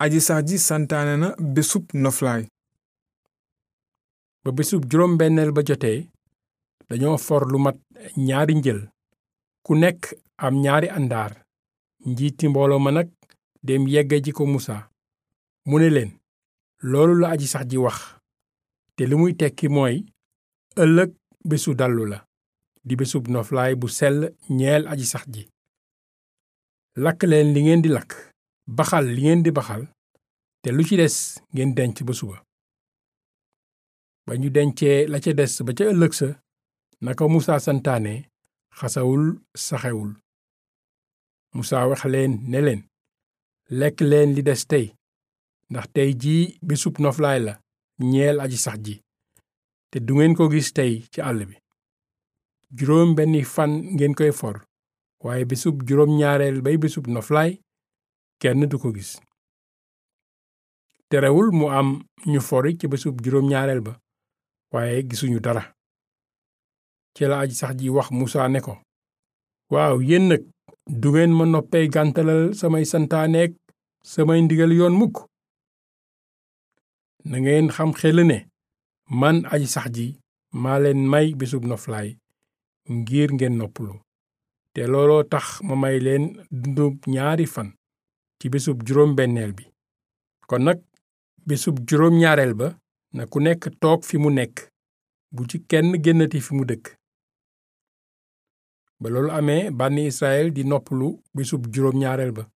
aji sax ji santaane na bésub noflaay ba bésub juróom benneel ba jotee dañoo for lu mat ñaari njël ku nekk am ñaari àndaar njiiti mbooloo ma nag dem yegge ji ko musa mu ne leen loolu la aji sax ji wax te li muy tekki mooy ëllëg bésu dallu la di bésub noflaay bu sell ñeel aji sax ji lakk leen li ngeen di lakk baxal li ngeen di baxal te lu ci des ngeen denc ba suba ba ñu dencee la ca des ba ca ëllëg sa naka musa santaane xasawul saxewul musa wax leen ne leen lekk leen li des tey ndax tey jii bésub noflaay la ñeel aji sax ji te du ngeen ko gis tey ci àll bi juróom benni fan ngeen koy for waaye bésub juróom ñaareel bay bésub noflaay kenn du ko gis terewul mu am ñu fori ci bésub juróom ñaareel ba waaye gisuñu dara ci la aji sax ji wax musa ne ko waaw yéen nag du ngeen ma noppee gàntalal samay santaaneek samay ndigal yoon mukk na ngeen xam xel ne man aji sax ji maa leen may bésub noflaay ngir ngeen noppalu te looloo tax ma may leen dundub ñaari fan ci bésub juróom benneel bi kon nag bésub juróom ñaareel ba na ku nekk toog fi mu nekk bu ci kenn génnati fi mu dëkk ba loolu amee bànni Israël di noppalu bésub juróom ñaareel ba